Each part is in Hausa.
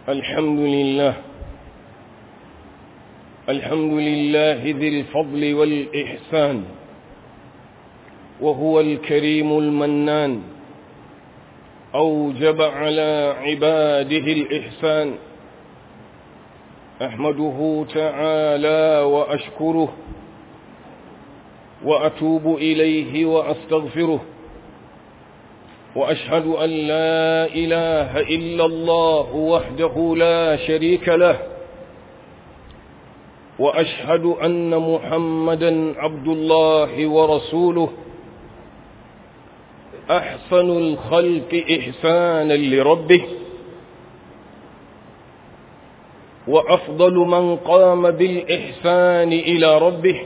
الحمد لله الحمد لله ذي الفضل والإحسان وهو الكريم المنان أوجب على عباده الإحسان أحمده تعالى وأشكره وأتوب إليه وأستغفره وأشهد أن لا إله إلا الله وحده لا شريك له وأشهد أن محمدا عبد الله ورسوله أحسن الخلق إحسانا لربه وأفضل من قام بالإحسان إلى ربه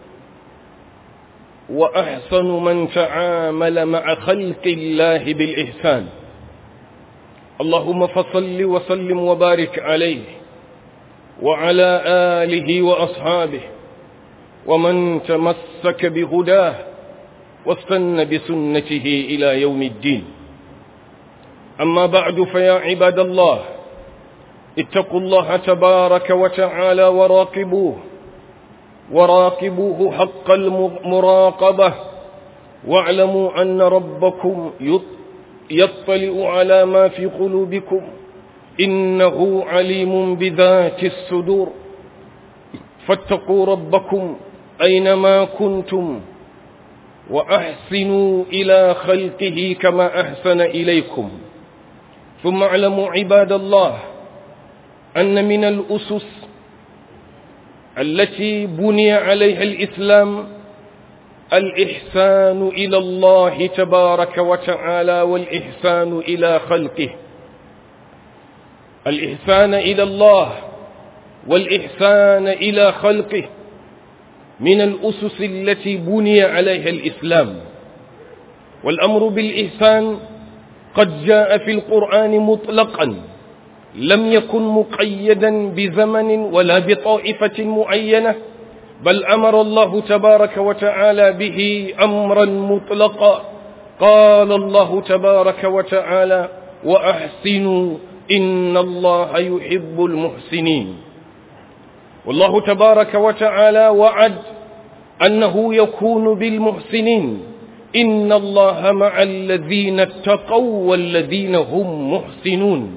وأحسن من تعامل مع خلق الله بالإحسان اللهم فصل وسلم وبارك عليه وعلى آله وأصحابه ومن تمسك بهداه واستن بسنته إلى يوم الدين أما بعد فيا عباد الله اتقوا الله تبارك وتعالى وراقبوه وراقبوه حق المراقبة واعلموا أن ربكم يطلع على ما في قلوبكم إنه عليم بذات الصدور فاتقوا ربكم أينما كنتم وأحسنوا إلى خلقه كما أحسن إليكم ثم اعلموا عباد الله أن من الأسس التي بني عليها الإسلام الإحسان إلى الله تبارك وتعالى والإحسان إلى خلقه الإحسان إلى الله والإحسان إلى خلقه من الأسس التي بني عليها الإسلام والأمر بالإحسان قد جاء في القرآن مطلقا لم يكن مقيدا بزمن ولا بطائفة معينة بل أمر الله تبارك وتعالى به أمرا مطلقا قال الله تبارك وتعالى وأحسنوا إن الله يحب المحسنين والله تبارك وتعالى وعد أنه يكون بالمحسنين إن الله مع الذين اتقوا والذين هم محسنون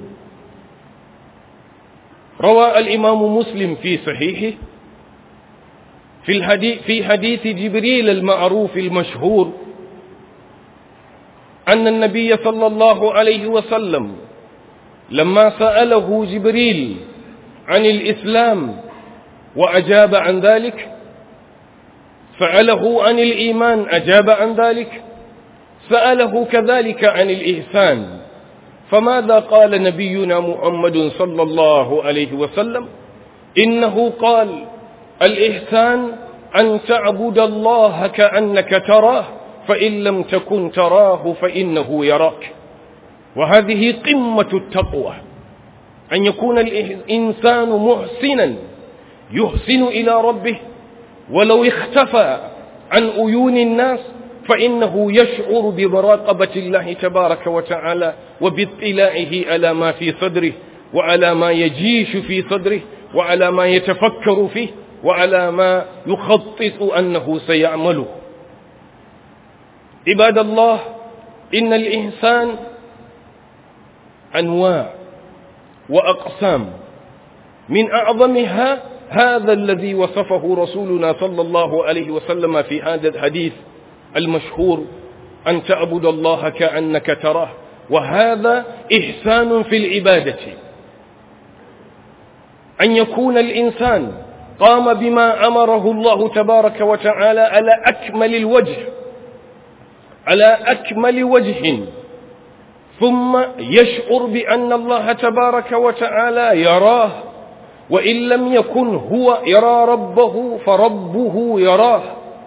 روى الإمام مسلم في صحيحه في, الحديث في حديث جبريل المعروف المشهور أن النبي صلى الله عليه وسلم لما سأله جبريل عن الإسلام وأجاب عن ذلك سأله عن الإيمان أجاب عن ذلك سأله كذلك عن الإحسان فماذا قال نبينا محمد صلى الله عليه وسلم إنه قال الإحسان أن تعبد الله كأنك تراه فإن لم تكن تراه فإنه يراك وهذه قمة التقوى أن يكون الإنسان محسنا يحسن إلى ربه ولو اختفى عن عيون الناس فإنه يشعر بمراقبة الله تبارك وتعالى وباطلاعه على ما في صدره وعلى ما يجيش في صدره وعلى ما يتفكر فيه وعلى ما يخطط أنه سيعمله عباد الله إن الإنسان أنواع وأقسام من أعظمها هذا الذي وصفه رسولنا صلى الله عليه وسلم في هذا الحديث المشهور أن تعبد الله كأنك تراه وهذا إحسان في العبادة أن يكون الإنسان قام بما أمره الله تبارك وتعالى على أكمل الوجه على أكمل وجه ثم يشعر بأن الله تبارك وتعالى يراه وإن لم يكن هو يرى ربه فربه يراه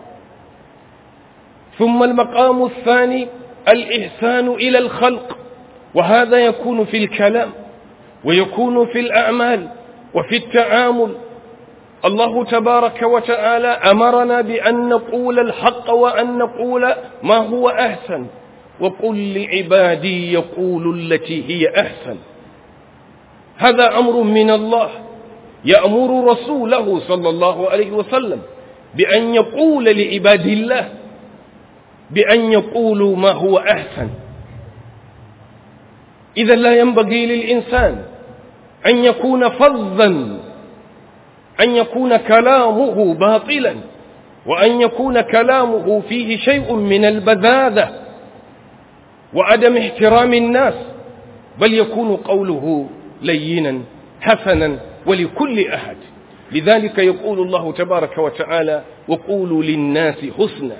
ثم المقام الثاني الإحسان إلى الخلق وهذا يكون في الكلام ويكون في الأعمال وفي التعامل الله تبارك وتعالى أمرنا بأن نقول الحق وأن نقول ما هو أحسن وقل لعبادي يقول التي هي أحسن هذا أمر من الله يأمر رسوله صلى الله عليه وسلم بأن يقول لعباد الله بأن يقولوا ما هو أحسن إذا لا ينبغي للإنسان أن يكون فظا أن يكون كلامه باطلا وأن يكون كلامه فيه شيء من البذاذة وعدم احترام الناس بل يكون قوله لينا حسنا ولكل أحد لذلك يقول الله تبارك وتعالى وقولوا للناس حسنا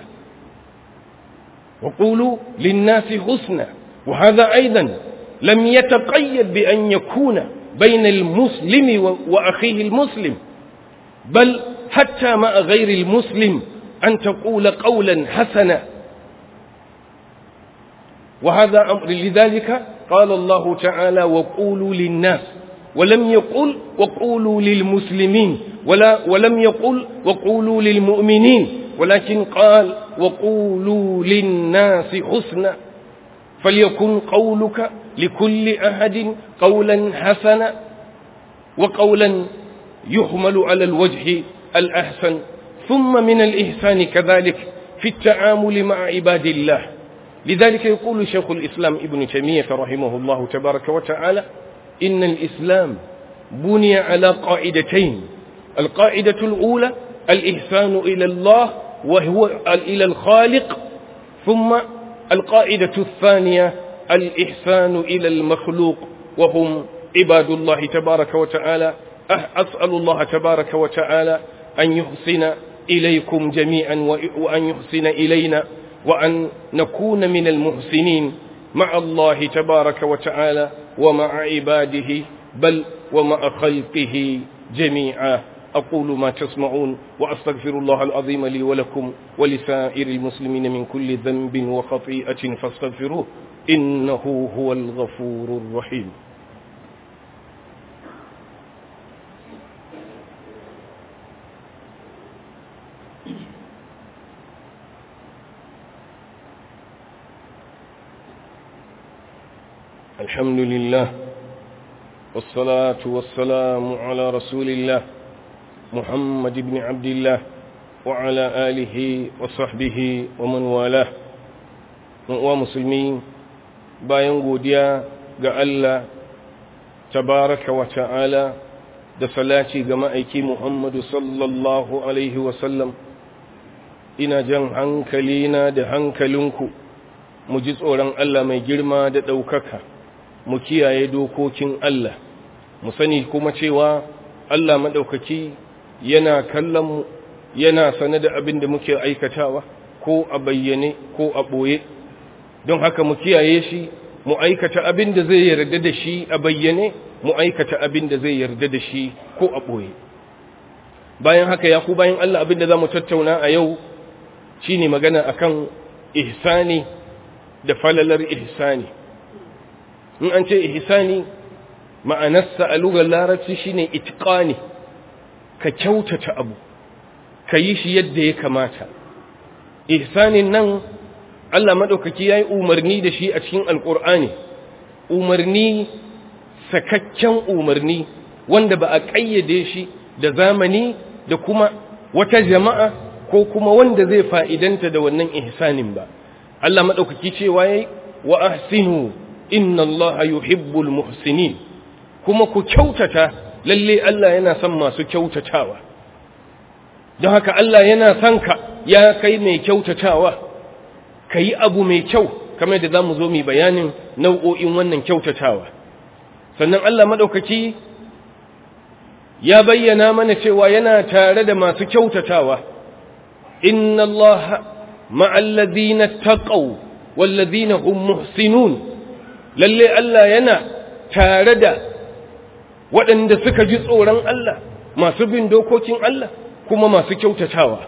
وقولوا للناس حسنا وهذا أيضا لم يتقيد بأن يكون بين المسلم وأخيه المسلم بل حتى مع غير المسلم أن تقول قولا حسنا وهذا أمر لذلك قال الله تعالى وقولوا للناس ولم يقل وقولوا للمسلمين ولا ولم يقل وقولوا للمؤمنين ولكن قال وقولوا للناس حسنا فليكن قولك لكل أحد قولا حسنا وقولا يحمل على الوجه الأحسن ثم من الإحسان كذلك في التعامل مع عباد الله لذلك يقول شيخ الإسلام ابن تيمية رحمه الله تبارك وتعالى إن الإسلام بني على قاعدتين القاعدة الأولى الإحسان إلى الله وهو إلى الخالق ثم القاعدة الثانية الإحسان إلى المخلوق وهم عباد الله تبارك وتعالى أسأل الله تبارك وتعالى أن يحسن إليكم جميعا وأن يحسن إلينا وأن نكون من المحسنين مع الله تبارك وتعالى ومع عباده بل ومع خلقه جميعا أقول ما تسمعون وأستغفر الله العظيم لي ولكم ولسائر المسلمين من كل ذنب وخطيئة فاستغفروه إنه هو الغفور الرحيم الحمد لله والصلاة والسلام على رسول الله محمد بن عبد الله وعلى آله وصحبه ومن والاه ومسلمين bayan godiya ga Allah tabaraka wa ta'ala da salati ga ma'aiki Muhammadu sallallahu alaihi wasallam ina jan hankalina da hankalinku mu ji tsoron Allah mai girma da ɗaukaka mu kiyaye dokokin Allah mu sani kuma cewa Allah maɗaukaki yana kallon mu yana sane da abin da muke aikatawa ko a bayyane ko a ɓoye don haka mu kiyaye shi mu aikata abin da zai yarda da shi a bayyane mu aikata abin da zai yarda da shi ko a ɓoye bayan haka ya ku bayan Allah abin da za mu tattauna a yau shine magana akan ihsani da falalar ihsani in an ce ihsani ma'anarsa a lugar larabci shine itqani ka kyautata abu ka yi shi yadda ya kamata ihsanin nan Allah madaukaki yayi umarni da shi a cikin alqur'ani umarni sakakken umarni wanda ba a kayyade shi da zamani da kuma wata jama'a ko kuma wanda zai fa'idanta da wannan ihsanin ba Allah madaukaki cewa yayi wa ahsinu inna allaha yuhibbul muhsinin kuma ku kyautata lalle Allah yana son masu kyautatawa don haka Allah yana son ka ya kai mai kyautatawa ka yi abu mai kyau kamar da za mu zo mai bayanin nau'o'in wannan kyautatawa sannan Allah maɗaukaki ya bayyana mana cewa yana tare da masu kyautatawa inna allaha ma'allazina taqaw wallazina hum muhsinun lalle Allah yana tare da waɗanda suka ji tsoron Allah masu bin dokokin Allah kuma masu kyautatawa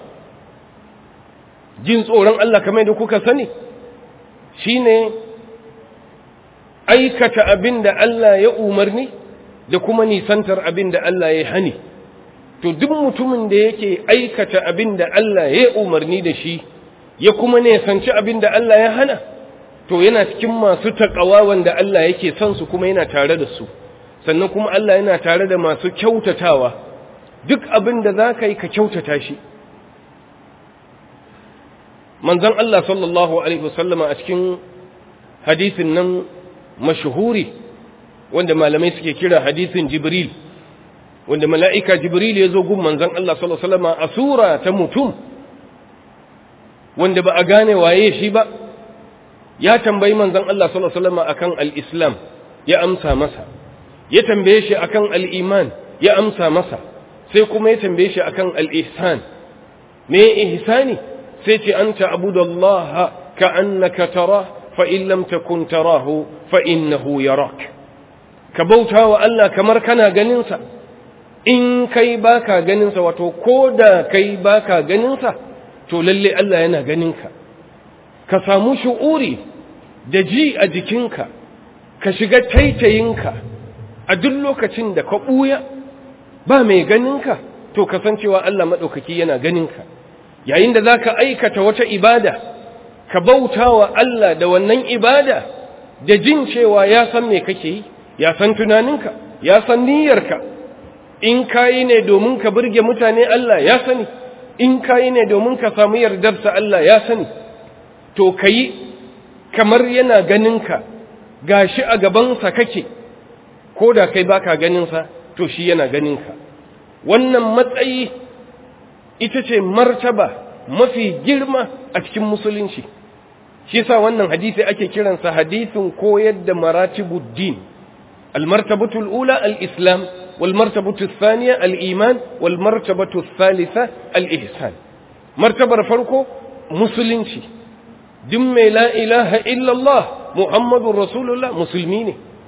jin tsoron Allah kamar da kuka sani shine aikata abin da Allah ya umarni da kuma nisantar abin da Allah ya hani to duk mutumin da yake aikata abin da Allah ya umarni da shi ya kuma nisanci abin da Allah ya hana to yana cikin masu taƙawa wanda Allah yake son su kuma yana tare da su sannan kuma Allah yana tare da masu kyautatawa duk abin da za ka yi ka kyautata shi manzon Allah sallallahu alaihi wasallama a cikin hadisin nan mashhuri wanda malamai suke kira hadisin Jibril wanda mala'ika Jibril ya zo gun manzon Allah sallallahu alaihi wasallama a sura ta mutum wanda ba a gane waye shi ba ya tambayi manzon Allah sallallahu alaihi wasallama akan al-Islam ya amsa masa ya tambaye shi akan al-iman ya amsa masa sai kuma ya tambaye shi akan al-ihsan me ihsani sai ce anta abudallaha ka'annaka tara fa in lam takun tarahu fa innahu yarak ka bauta wa Allah kamar kana ganin sa in kai baka ganin sa wato koda kai baka ganin sa to lalle Allah yana ganin ka ka samu shu'uri da ji a jikinka ka shiga taitayinka a duk lokacin da ka ɓuya ba mai ganinka to kasancewa Allah maɗaukaki yana ganinka yayin da za ka aikata wata ibada ka bauta wa Allah da wannan ibada da jin cewa ya san me kake yi ya san tunaninka ya san niyyarka in kayi ne domin ka burge mutane Allah ya sani in kayi ne domin ka samu yardarsa Allah ya sani to kayi kamar yana ganinka gashi a gabansa kake ko da kai baka ganinsa to shi yana ganinka wannan matsayi ita ce martaba mafi girma a cikin musulunci shi yasa wannan hadisi ake kiransa hadisin koyar da maratibuddin المرتبة الأولى الإسلام والمرتبة الثانية الإيمان والمرتبة الثالثة الإحسان مرتبة فرقه مسلمشي دم لا إله إلا الله محمد رسول الله مسلمين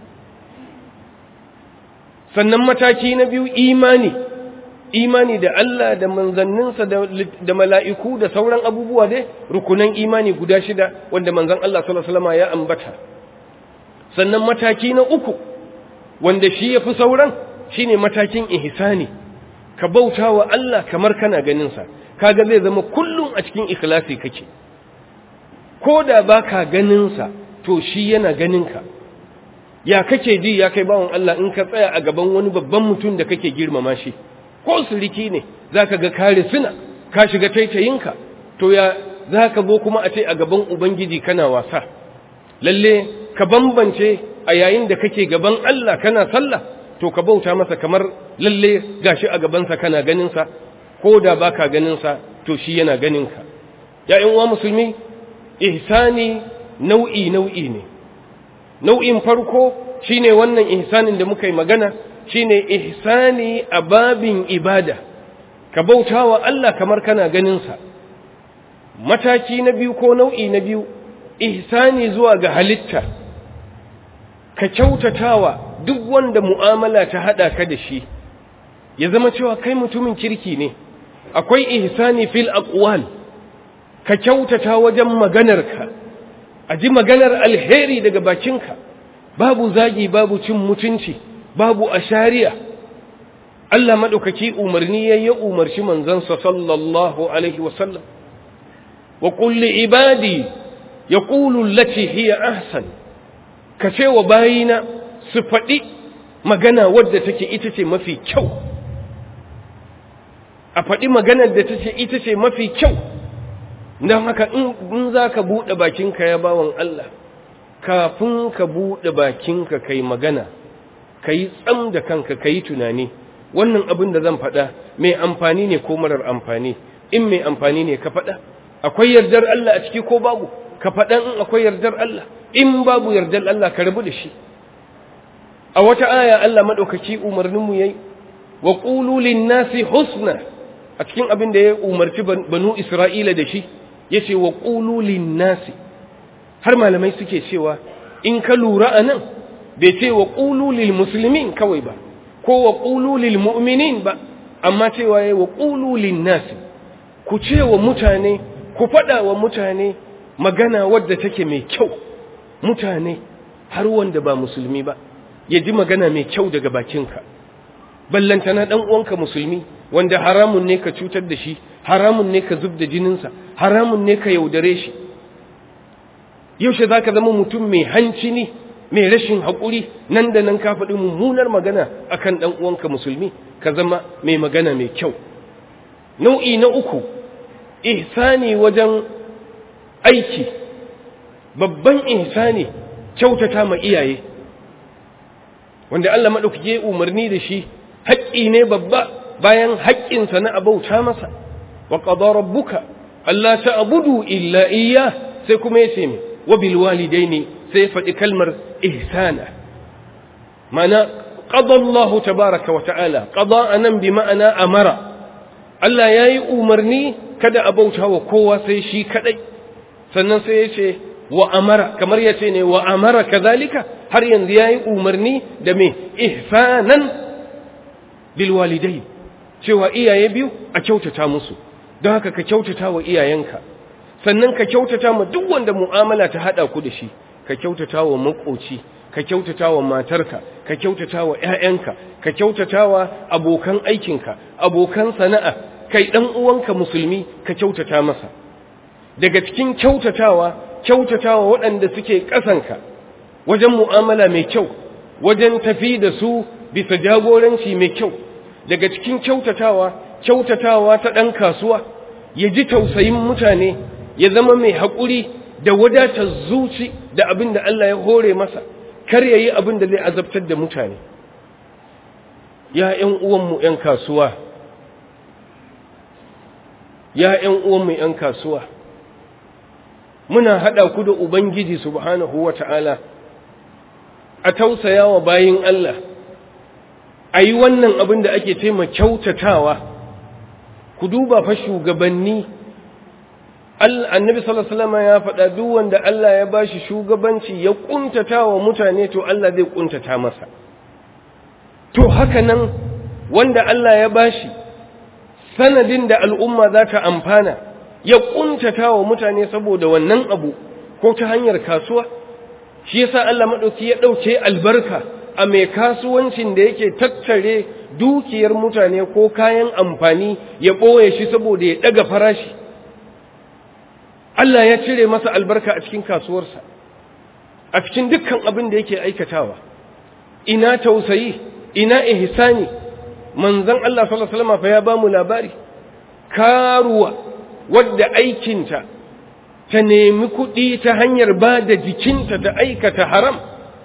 sannan mataki na biyu imani imani da Allah da manzanninsa da mala'iku da sauran abubuwa dai rukunan imani guda shida wanda manzan Allah sallallahu ya ambata sannan mataki na uku wanda shi ya fi sauran shine matakin ihsani ka bauta wa Allah kamar kana ganinsa kaga zai zama kullum a cikin ikhlasi kake ko da baka ganinsa to shi yana ganinka ya kake ji ya kai bawan Allah in ka tsaya a gaban wani babban mutum da kake girmama shi ko suriki ne zaka ga kare suna ka shiga taitayinka to ya zaka zo kuma a ce a gaban ubangiji kana wasa lalle ka bambance a yayin da kake gaban Allah kana sallah to ka bauta masa kamar lalle gashi a gabansa kana ganinsa ko da baka ganinsa to shi yana ganinka ya uwa musulmi ihsani nau'i nau'i ne nau'in farko shine wannan ihsanin da muka yi magana shine ihsani a babin ibada ka bauta wa Allah kamar kana ganinsa mataki na biyu ko nau'i na biyu ihsani zuwa ga halitta ka kyautatawa duk wanda mu'amala ta hada ka da shi ya zama cewa kai mutumin kirki ne akwai ihsani fil aqwal ka kyautata wajen maganarka a ji maganar alheri daga bakinka babu zagi babu cin mutunci babu ashariya Allah madaukaki umarni yayi umarci manzansa sallallahu alaihi wasallam wa qul li ibadi yaqulu allati hiya ahsan ka ce wa bayina su faɗi magana wadda take ita ce mafi kyau a faɗi maganar da take ita ce mafi kyau don haka in za ka buɗe bakinka ya bawan Allah kafin ka buɗe bakinka kai magana ka yi tsam da kanka ka yi tunani wannan abin da zan faɗa mai amfani ne ko marar amfani in mai amfani ne ka faɗa akwai yardar Allah a ciki ko babu ka faɗa in akwai yardar Allah in babu yardar Allah ka rabu da shi a wata aya Allah maɗaukaki umarninmu ya yi wa ƙulu nasi husna a cikin abin da ya umarci banu Isra'ila da shi ya ce wa ƙulu nasi har malamai suke cewa in ka lura a nan bai ce wa ƙulu musulmin kawai ba ko wa ƙulu mu'minin ba amma cewa ya wa ƙulu nasi ku ce wa mutane ku faɗa wa mutane magana wadda take mai kyau mutane har wanda ba musulmi ba ya ji magana mai kyau daga bakinka ballantana ɗan uwanka musulmi wanda haramun ne ka cutar da shi haramun ne ka zub da jininsa haramun ne ka yaudare shi yaushe za ka zama mutum mai hanci ne mai rashin haƙuri nan da nan ka faɗi mummunar magana akan ɗan uwanka musulmi ka zama mai magana mai kyau nau'i na uku ihsani wajen aiki babban ihsani kyautata ma iyaye wanda Allah maɗaukaki ya umarni da shi haƙƙi ne babba bayan haƙƙinsa na abauta masa wa qada rabbuka alla ta'budu illa iyyah sai kuma yace me wa bil walidaini sai faɗi kalmar ihsana mana qada Allah tabaaraka wa ta'ala qada anan bi ma'ana amara Allah yayi umarni kada abauta wa kowa sai shi kadai sannan sai yace wa amara kamar yace ne wa amara kazalika har yanzu yayi umarni da me ihsanan bil walidai cewa iyaye biyu a kyautata musu don haka ka kyautata wa iyayenka sannan ka kyautata ma duk wanda mu'amala ta hada ku da shi ka kyautata wa makoci ka kyautata wa matarka ka kyautata wa ƴaƴanka ka kyautata wa abokan aikinka abokan sana'a kai dan uwanka musulmi ka kyautata masa daga cikin kyautatawa kyautatawa waɗanda suke ƙasanka wajen mu'amala mai kyau wajen tafi da su bisa jagoranci mai kyau daga cikin kyautatawa kyautatawa ta ɗan kasuwa ya ji tausayin mutane ya zama mai haƙuri da wadatar zuci da abin da Allah ya hore masa kar ya yi abin da zai azabtar da mutane ya ‘yan uwanmu ‘yan kasuwa ya ‘yan uwanmu ‘yan kasuwa muna haɗa ku da Ubangiji subhanahu wa ta'ala a tausaya wa bayin Allah a yi wannan abin da ake taima kyautatawa ku duba fa shugabanni annabi sallallahu ya faɗa duk wanda Allah ya bashi shugabanci ya kuntata wa mutane to Allah zai kuntata masa to haka nan wanda Allah ya bashi sanadin da al'umma za ta amfana ya kuntata wa mutane saboda wannan abu ko ta hanyar kasuwa shi yasa Allah madauki ya dauke albarka a mai kasuwancin da yake tattare dukiyar mutane ko kayan amfani ya boye shi saboda ya daga farashi Allah ya cire masa albarka a cikin kasuwarsa a cikin dukkan abin da yake aikatawa ina tausayi ina ihsani manzon Allah sallallahu alaihi wasallam fa ya bamu labari karuwa wadda aikinta ta nemi kuɗi ta hanyar ba da jikinta ta aikata haram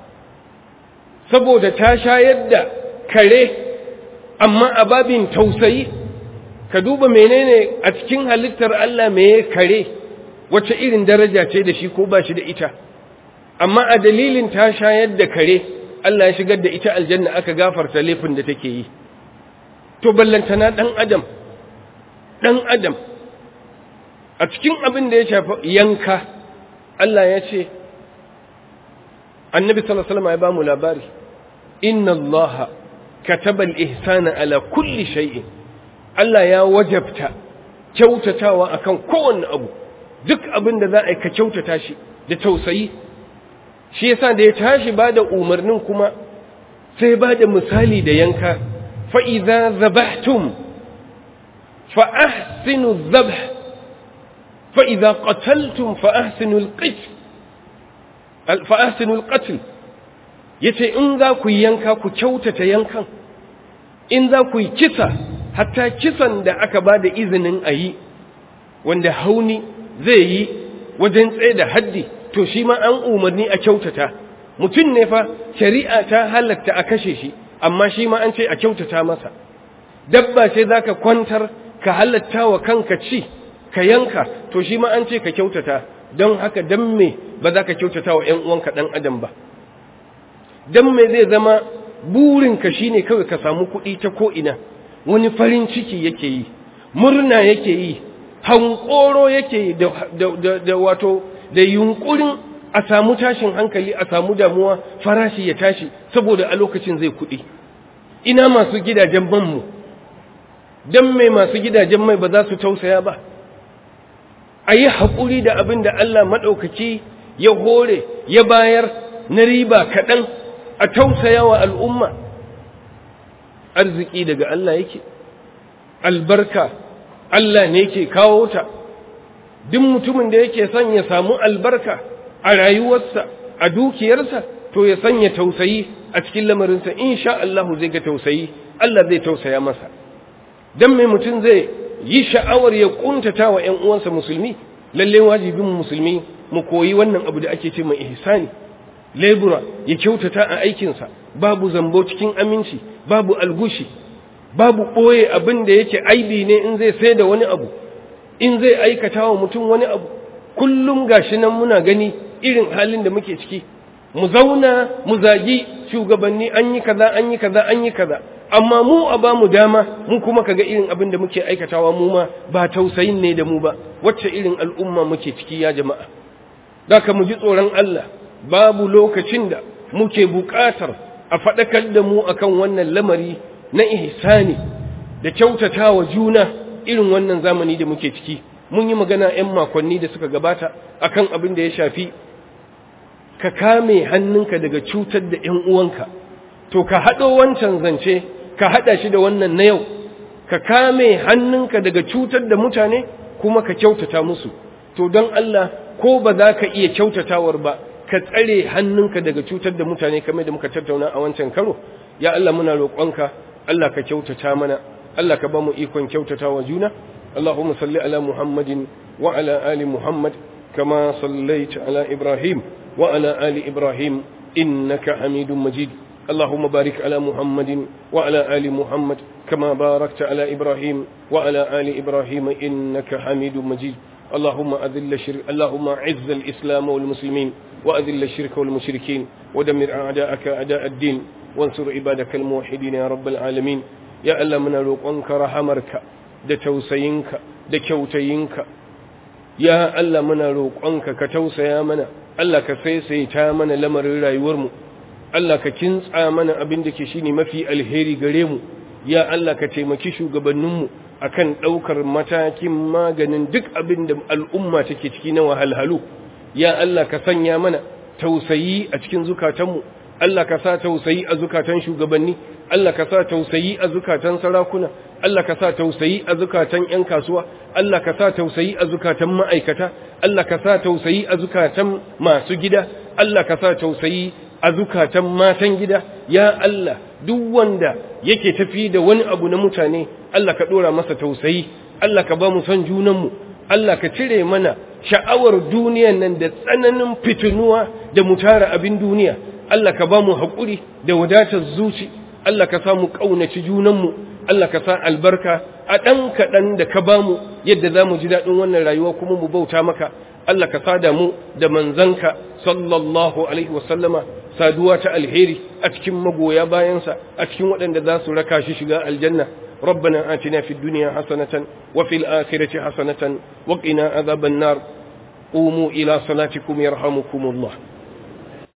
saboda ta shayar da kare amma a babin tausayi ka duba menene a cikin halittar Allah me kare wace irin daraja ce da shi ko ba shi da ita amma a dalilin ta shayar da kare Allah ya shigar da ita aljanna aka gafarta laifin da take yi to ballantana dan adam dan adam a cikin abin da ya shafi yanka Allah ya ce annabi sallallahu alaihi wasallam ya ba mu labari inna allaha kataba al-ihsana ala kulli shay'in Allah ya wajabta kyautatawa akan kowanne abu duk abin da za a yi ka kyautata shi da tausayi shi yasa da ya tashi ba da umarnin kuma sai ba da misali da yanka fa idza zabahtum fa ahsinu dhabh fa idza qataltum fa ahsinu al-qitl fa ahsinu al-qatl yace in za ku yanka ku kyautata yankan in za ku yi kisa hatta kisan da aka ba da izinin a yi wanda hauni zai yi wajen tsaye da haddi to shi ma an umarni a kyautata mutum ne fa shari'a ta halatta a kashe shi amma shi ma an ce a kyautata masa dabba ce za ka kwantar ka halatta wa kanka ci ka yanka to shi ma an ce ka kyautata don haka don me ba za ka kyautata wa ‘yan uwanka ɗan adam ba don me zai zama burinka shi ne kawai ka samu kuɗi ta ko'ina wani farin ciki yake yi murna yake yi hankoro yake da wato da yunkurin a samu tashin hankali a samu damuwa farashi ya tashi saboda a lokacin zai kuɗi ina masu gidajen banmu don mai masu gidajen mai ba za su tausaya ba a yi haƙuri da abin da Allah maɗaukaki ya hore ya bayar na riba kaɗan a tausaya wa al'umma arziki daga Allah yake albarka Allah ne ke kawo ta duk mutumin da yake son ya samu albarka a rayuwarsa a dukiyarsa to ya sanya tausayi a cikin lamarinsa insha Allah zai ga tausayi Allah zai tausaya masa dan mai mutum zai yi sha'awar ya kuntata wa ƴan uwansa musulmi lalle wajibin musulmi mu koyi wannan abu da ake ce mai ihsani lebura ya kyautata a aikinsa babu zambo cikin aminci babu algushi babu ɓoye abin da yake aibi ne in zai sai da wani abu in zai aikata wa mutum wani abu kullum gashi nan muna gani irin halin da muke ciki mu zauna mu zagi shugabanni an yi kaza an yi kaza an yi kaza amma mu a ba mu dama mu kuma kaga irin abin da muke aikatawa mu ma ba tausayin ne da mu ba wacce irin al'umma muke ciki ya jama'a Daka mu ji tsoron Allah babu lokacin da muke buƙatar a faɗakar da mu akan wannan lamari na ihsani da kyautatawa juna irin wannan zamani da muke ciki mun yi magana 'yan makonni da suka gabata akan abin da ya shafi ka kame hannunka daga cutar da 'yan uwanka to ka haɗo wancan zance ka haɗa shi da wannan na yau ka kame hannunka daga cutar da mutane kuma ka kyautata musu to don Allah ko ba za ka iya kyautatawar ba ka tsare hannunka daga cutar da mutane kamar da muka tattauna a wancan karo ya Allah muna roƙonka Allah ka kyautata mana Allah ka ba mu ikon kyautatawa juna Allahumma salli ala Muhammadin wa ala ali Muhammad kama sallaita ala Ibrahim wa ala ali Ibrahim innaka Hamidum Majid اللهم بارك على محمد وعلى آل محمد كما باركت على إبراهيم وعلى آل إبراهيم إنك حميد مجيد اللهم أذل الشرك اللهم عز الإسلام والمسلمين وأذل الشرك والمشركين ودمر أعداءك أعداء الدين وانصر عبادك الموحدين يا رب العالمين يا ألا من روقنك رحمرك da tausayinka da kyautayinka ya Allah muna roƙonka ka tausaya mana Allah ka saisaita mana lamarin rayuwarmu Allah ka kintsa mana abin da ke shine mafi alheri gare mu ya Allah ka taimaki shugabanninmu akan ɗaukar matakin maganin duk abin da al'umma take ciki na wahalhalu ya Allah ka sanya mana tausayi a cikin zukatanmu Allah ka sa tausayi a zukatan shugabanni Allah ka sa tausayi a zukatan sarakuna Allah ka sa tausayi a zukatan ƴan kasuwa Allah ka sa tausayi a zukatan ma'aikata Allah ka sa tausayi a zukatan masu gida Allah ka sa tausayi a zukatan matan gida ya Allah duk wanda yake tafi da wani abu na mutane Allah ka dora masa tausayi Allah ka ba mu son junanmu Allah ka cire mana sha'awar duniyan nan da tsananin fitinuwa da mu tara abin duniya Allah ka ba mu haƙuri da wadatar zuci Allah ka sa mu ƙaunaci junanmu Allah ka sa albarka a ɗan kaɗan da ka ba mu yadda za mu ji daɗin wannan rayuwa kuma mu bauta maka Allah ka sada mu da manzanka sallallahu alaihi wasallama saduwa ta alheri a cikin magoya bayansa a cikin waɗanda za su raka shi shiga aljanna ربنا آتنا في الدنيا حسنة وفي الآخرة حسنة وقنا عذاب النار قوموا إلى صلاتكم يرحمكم الله